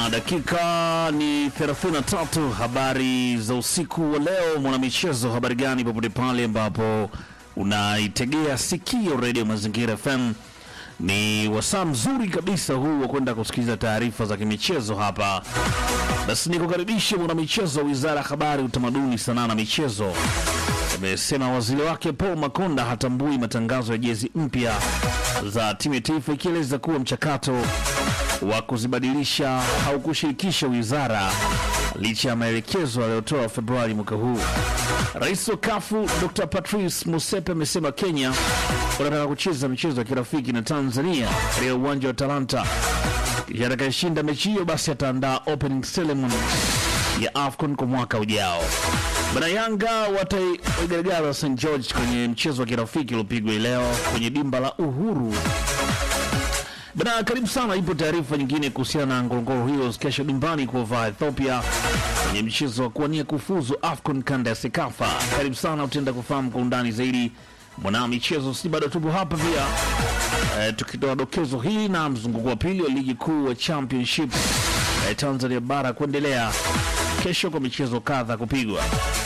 na dakika ni 33. Habari za usiku wa leo, mwanamichezo. Habari gani popote pale ambapo unaitegea sikio redio Mazingira FM, ni wasaa mzuri kabisa huu wa kwenda kusikiliza taarifa za kimichezo hapa. Basi nikukaribishe mwanamichezo. Wizara ya Habari, Utamaduni, Sanaa na Michezo amesema waziri wake Paul Makonda hatambui matangazo ya jezi mpya za timu ya taifa, ikieleza kuwa mchakato wa kuzibadilisha haukushirikisha wizara licha ya maelekezo aliyotoa Februari mwaka huu. Rais wa kafu Dr Patrice Musepe amesema Kenya wanataka kucheza michezo ya kirafiki na Tanzania katika uwanja wa Talanta. Kisha atakayeshinda mechi hiyo basi ataandaa opening ceremony ya AFCON kwa mwaka ujao. Bana Yanga wataigaragaza St George kwenye mchezo wa kirafiki uliopigwa leo kwenye dimba la Uhuru. Bana, karibu sana. Ipo taarifa nyingine kuhusiana na Ngorongoro Heroes kesho dimbani kuovaa Ethiopia kwenye mchezo wa kuwania kufuzu AFCON kanda ya Sekafa. Karibu sana, utaenda kufahamu kwa undani zaidi mwana michezo. Si bado tupo hapa pia e, tukitoa dokezo hili na mzunguko wa pili wa ligi kuu wa championship e, Tanzania bara kuendelea kesho kwa michezo kadha kupigwa.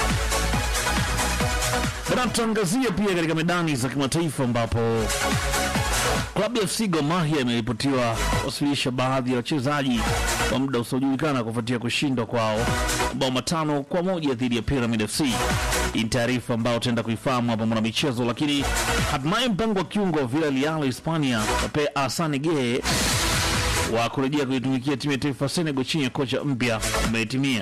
Bana, tutaangazia pia katika medani za kimataifa ambapo Klabu ya FC Gor Mahia imeripotiwa kuwasilisha baadhi ya wachezaji kwa muda usiojulikana kufuatia kushindwa kwao mabao matano kwa moja dhidi ya Pyramid FC. Hii ni taarifa ambayo utaenda kuifahamu hapa mwana michezo, lakini hatimaye mpango wa kiungo wa Villarreal Hispania Pepe Asani Gueye wa kurejea kuitumikia timu ya taifa Senegal chini ya kocha mpya umehitimia.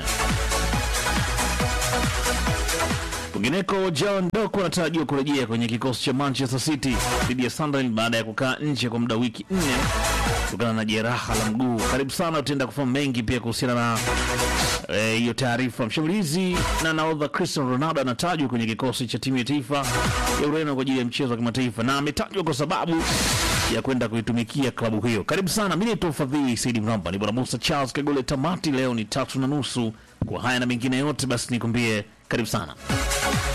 Kwingineko, John Doko anatarajiwa kurejea kwenye kikosi cha Manchester City dhidi ya Sunderland baada ya kukaa nje kwa muda wiki nne kutokana na jeraha la mguu. Karibu sana, utaenda kufahamu mengi pia kuhusiana na hiyo e, taarifa. Mshambulizi na nahodha Cristiano Ronaldo anatajwa kwenye kikosi cha timu ya taifa ya Ureno kwa ajili ya mchezo wa kimataifa na ametajwa kwa sababu ya kwenda kuitumikia klabu hiyo. Karibu sana, mimi naitwa Fadhili Saidi Mramba, ni bwana Musa Charles Kagole. Tamati leo ni tatu na nusu. Kwa haya na mengine yote, basi nikwambie karibu sana.